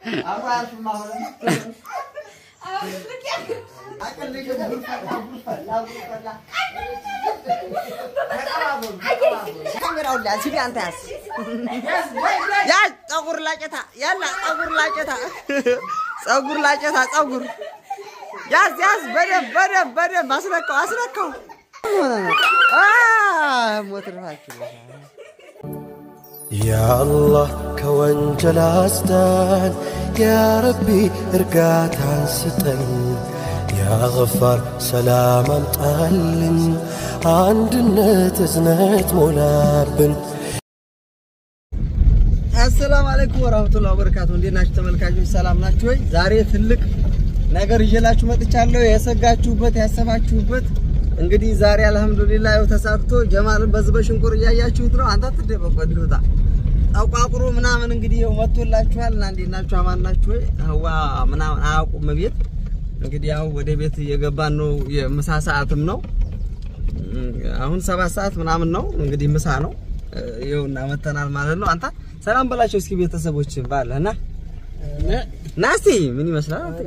ካሜራውን ላንስ ሂድ አንተ ያዝ ያዝ ፀጉር ላጨታ ያላ ፀጉር ላጨታ ፀጉር ላጨታ ፀጉር ያዝ ያዝ በደንብ በደንብ በደንብ አስነካው አስነካው ሞት ርፋችሁ ያአላህ ከወንጀል አስዳን፣ ያረቢ እርጋታን ስጠን፣ ያገፋር ሰላም አምጣልን፣ አንድነት እዝነት ሞላብን። አሰላሙ አለይኩም ወራህመቱላሂ ወበረካቱ። እንዴት ናችሁ ተመልካቾች? ሰላም ናችሁ ወይ? ዛሬ ትልቅ ነገር ይዤላችሁ መጥቻለሁ። የሰጋችሁበት ያሰባችሁበት እንግዲህ ዛሬ አልሐምዱሊላህ ያው ተሳክቶ ጀማልን በዚህ በሽንቁር እያያችሁት ነው። አንተ አትደበቅ ወዲሁታ ጠቋቁሮ ምናምን እንግዲህ ያው መጥቶላችኋል እና እንዴት ናችሁ? አማን ናችሁ ወይ? ህዋ ምናምን አያውቁም ቤት እንግዲህ ያው ወደ ቤት እየገባን ነው። የምሳ ሰዓትም ነው አሁን ሰባት ሰዓት ምናምን ነው እንግዲህ ምሳ ነው። ይኸውና መተናል ማለት ነው። አንተ ሰላም በላቸው እስኪ ቤተሰቦች ባለህ ና ና እስኪ ምን ይመስላል? አንተ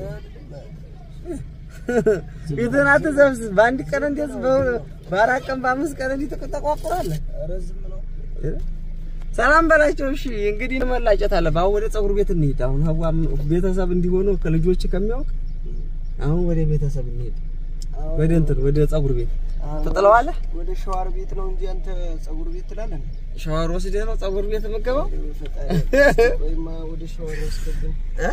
ፊትህን አትዘብዝብ። በአንድ ቀን እንዴት በአራት ቀን በአምስት ቀን እንዲህ ተቆጣቋቁራለህ? ሰላም በላቸው። እሺ እንግዲህ መላጨት አለ። አሁን ወደ ፀጉር ቤት እንሂድ። አሁን ሀዋ ቤተሰብ እንዲሆኑ ከልጆች ከሚያውቅ አሁን ወደ ቤተሰብ እንሂድ። ወደ እንትን ወደ ፀጉር ቤት ትጥለዋለህ። ወደ ሸዋር ቤት ነው እንጂ አንተ ፀጉር ቤት ትላለህ። ሻወር ወስደህ ነው ፀጉር ቤት የምትገባው? ወይማ ወደ ሸዋር ወስደብን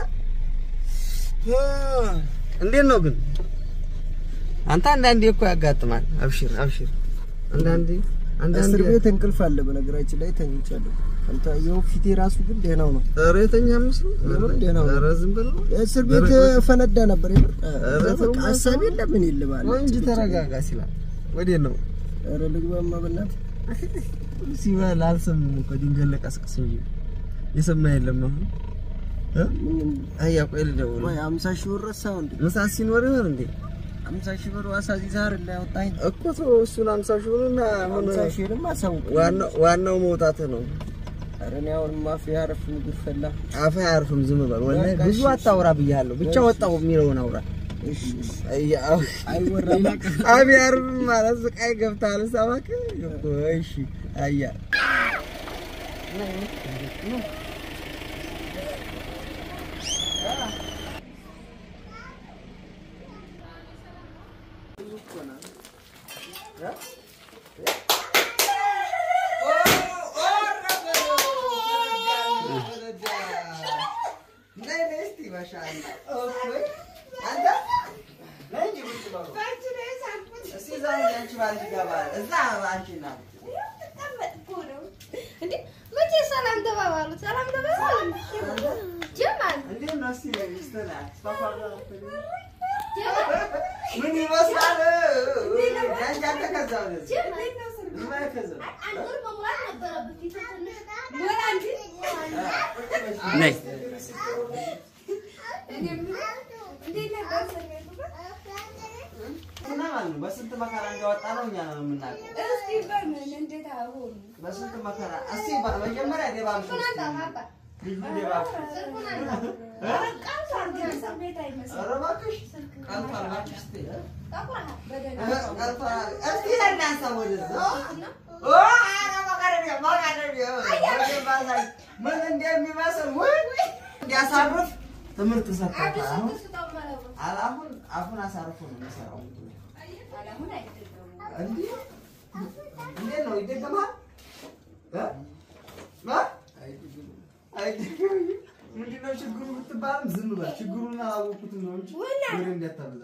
እ? እንዴት ነው ግን አንተ አንዳንዴ እኮ ያጋጥማል። አብሽር አብሽር። አንዳንዴ አንዳንዴ እስር ቤት እንቅልፍ አለ። በነገራችን ላይ ተኝቻለሁ። አንተ ይኸው ፊቴ ራሱ ግን ደህናው ነው። ኧረ የተኛ ምስሉ የምር ደህና ነው። ኧረ ዝም ብለው እስር ቤት ፈነዳ ነበር። የምር ኧረ ተው በቃ ሀሳብ የለ ምን የለ ማለት ወይ እንጂ ተረጋጋ ሲላል ወዴት ነው ኧረ ልግባማ በእናትህ ሲበል አልሰማም እኮ ድንገት ለቀስቅስ እንጂ የሰማ የለም። አሁን እ? ምን አያ ቆይ ልደውል። ወይ አምሳ ሺህ ብር ረሳው እንዴ? ምሳ ሲኖር ይሆን እንዴ አምሳ ሺህ ብር ዋሳ ዛር ላይ አወጣኝ። እኮ ተው እሱን አምሳ ሺህ ብርና አሁን አምሳ ሺህንም አሳውቅ። ዋናው ዋናው መውጣት ነው። ኧረ እኔ አሁን ማፊ ያረፍ ምግብ ፈላ። አፈ አያርፍም። ዝም በል ወላሂ በቃ ብዙ እሺ፣ አታውራ ብያለሁ። ብቻ ወጣው የሚለውን አውራ። እሺ እሺ። አያ አይወራም አብ ያርፍ ማለት ስቃይ ገብታል። ሰባክ እኮ እሺ አያ ሰላም ተባባሉ። ሰላም ተባባሉ። ጀማል ምን ይመስላል? ነይ በስንት መከራ እንዳወጣ ነው እኛ ነው የምናውቀው። በስንት መከራ እስቲ መጀመሪያ ደባብሽ ልጁ ደባብሽ። ኧረ እባክሽ ቀልቷል እባክሽ እስቲ ቀልቷል። እስቲ እናንሳ ወደዛ ኦ፣ ኧረ መቀረቢያ መቀረቢያ ወደ ምን እንደሚመስል ውይ እንዲያሳርፍ ትምህርት ሰጥቶታል። አሁን አሁን አፉን አሳርፎ ነው የሚሰራው። እንዲህ እንዴት ነው ይደገማል? እ? እ? አይደገምም። ምንድን ነው ችግሩ ብትባልም ዝም በል። ችግሩን አላወኩትም ነው እንጂ ወሬ እንዳታበዛ።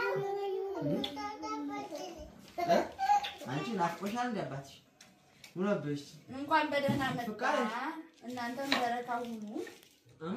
እ? አንቺ ናፍቆሻል እንደ አባትሽ ምን አበሽ? እንኳን በደህና መጣ። ፍቃድ። እናንተም በረታ ሁኑ። እ?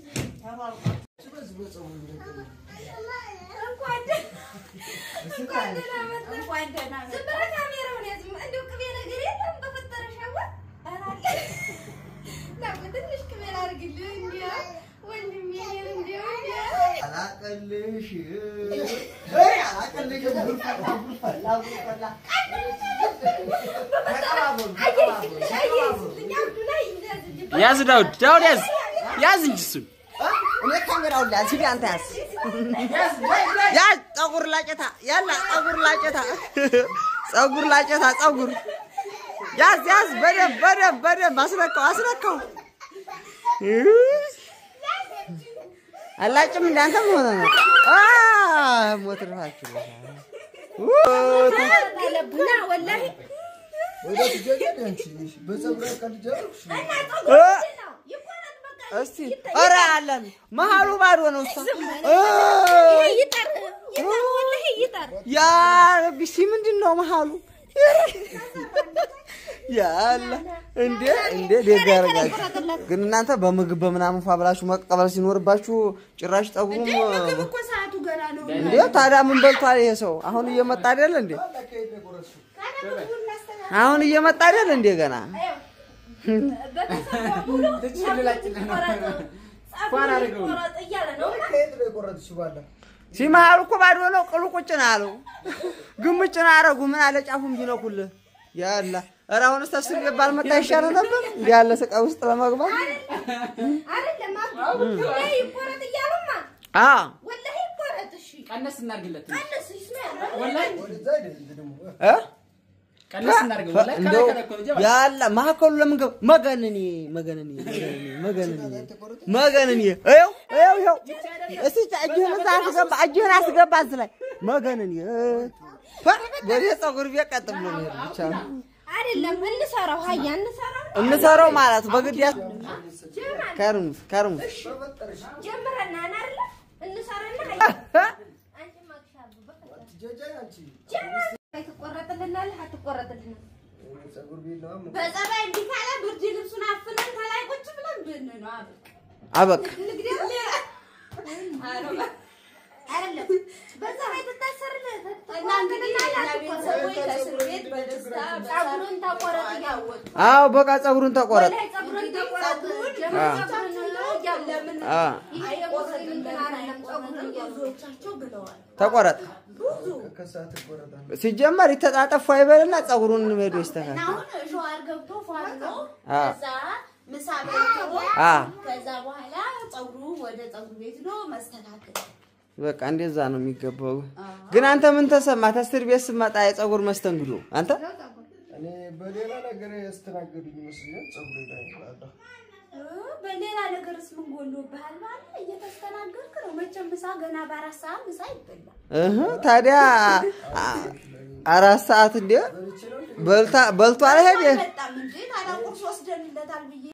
እንኳን ደ- እንኳን ደህና መጣ። እንኳን ደህና መጣ። ዝም ብለህ ካሜራውን ያዝ። እንደው ቅቤ ነገር የለም በፈጠረሽ አዋ። ኧረ አለ። ና ትንሽ ቅቤ ላድርግልህ እንዲያው ወንድሜ እንዲያው እንዲያው አላቀልሽ እይ አላቀልሽም። ጉድ ፈላ ጉድ ፈላ ጉድ ፈላ። ተቀባበሉ ተቀባበሉ ተቀባበሉ። አየህ፣ አብዱ ላይ እንደዚህ ያዝ ዳውድ ዳውድ ያዝ ያዝ እንጂ እሱን እኔ ካሜራውን ላያዝ ሂድ አንተ ያዝ ያዝ ፀጉር ላጨታ ያላ ፀጉር ላጨታ ፀጉር ላጨታ ፀጉር ያዝ ያዝ በደንብ በደንብ በደንብ አስነካው አስነካው አላጭም እንዳንተ ምን ሆነ ነው አ ሞትርፋችሁ አለብና ወላሂ ወደ ትጀገድ አንቺ በፀጉር ቀልጃ ይቆረጥ በቃ እስቲ ኧረ አለን መሀሉ ባዶ ነው እሷ ይጠር ይጠር ወላሂ ይጠር ያ ረቢ ሲ ምንድን ነው መሀሉ ያለ እንዴ እንዴ ደግ ያደርጋችሁ ግን እናንተ በምግብ በምናምን ፏ ብላችሁ መቀበል ሲኖርባችሁ ጭራሽ ጠጉሩም እኮ ሰዓቱ ገና ነው እንዴ ታዲያ ምን በልቷል ይሄ ሰው አሁን እየመጣ አይደል እንዴ አሁን እየመጣ አይደል እንዴ ገና ከየት ነው የቆረጥሽው? ባላ ሲመሀሉ እኮ ባዶ ነው ቅሉ ቁጭ ነው አለው ግምጭ ነው አረጉ ምን አለ ጫፉን ቢነኩልህ ያላ ኧረ አሁንስ ተስር ይባል መጣ ይሻለ ነበር እንዲህ ያለ ስቃይ ውስጥ ለመግባት አይደለም ወላሂ ይቆረጥ እያሉማ አ ወላሂ ይቆረጥ እሺ ቀነስ እናድርግለት ቀንስ ይስማ ወላሂ ወደዛ አይደል ደግሞ እ ቀነስ እናድርገው ወላሂ እንደው ከላይ ከላይ እኮ ነው ጀባ ያላ ማዕከሉ ለምን ገባ? መገንኒ መገንኒ መገንኒ መገንኒ እየው እየው እየው እስቲ እጅህን እዛ አስገባ እጅህን አስገባ እዚህ ላይ መገንኒ እ ወደ ፀጉር ቤት ቀጥ ብሎ ነው የሄደው ብቻ ነው አይደለም እንሰራው ሀያ እንሰራው እንሰራው ማለት በግድ ያስ ከርሙስ ከርሙስ ጀምረና አይደለ እንሰራና ሀያ አንቺ ማክሻሉ በቃ ትጀጃ አንቺ ትቆረጥልናለህ አትቆረጥልንም ፀጉር ቤት ነው አሁን በጸባይ እንዲህ ካለ ብርድ ልብሱን አፍነን ከላይ ቁጭ ብለን ብን ነው አበቃ አበቃ አይደለም በጸባይ ትታሰርልህ እና እንግዲህ የእኛ ቤተሰቦች ከእስር ቤት በደስታ ጸጉሩን ተቆረጥ እያወጡ አዎ በቃ ፀጉሩን ተቆረጥ ወላሂ ጸጉሩን ተቆረጥ ለምን አ ብዙዎቻቸው ብለዋል። ተቆረጥ ከሰዓት ይቆረጣል። ሲጀመር ይተጣጠፉ አይበልና ፀጉሩን ሄዶ ይስተካከል አሁን ሸዋር ገብቶ ፏል ነው። አ ከዛ ምሳ በልቶ አ ከዛ በኋላ ፀጉሩ ወደ ፀጉር ቤት ነው መስተካከል። በቃ እንደዛ ነው የሚገባው። ግን አንተ ምን ተሰማ? ተስር ቤት ስመጣ የፀጉር መስተንግዶ አንተ እኔ በሌላ ነገር ያስተናገዱኝ ይመስለኛል። ፀጉሬ ላይ ይላል። በሌላ ነገርስ ምን ጎሎብሃል? ማለት እየተስተናገድክ ነው። መቼም ምሳ ገና በአራት ሰዓት ምሳ ይበላል። እህ ታዲያ አ- አራት ሰዓት እንደ በልታ በልቶ አልሄደ በጣም እንጂ ታዲያ ቁርስ ወስደንለታል ብዬ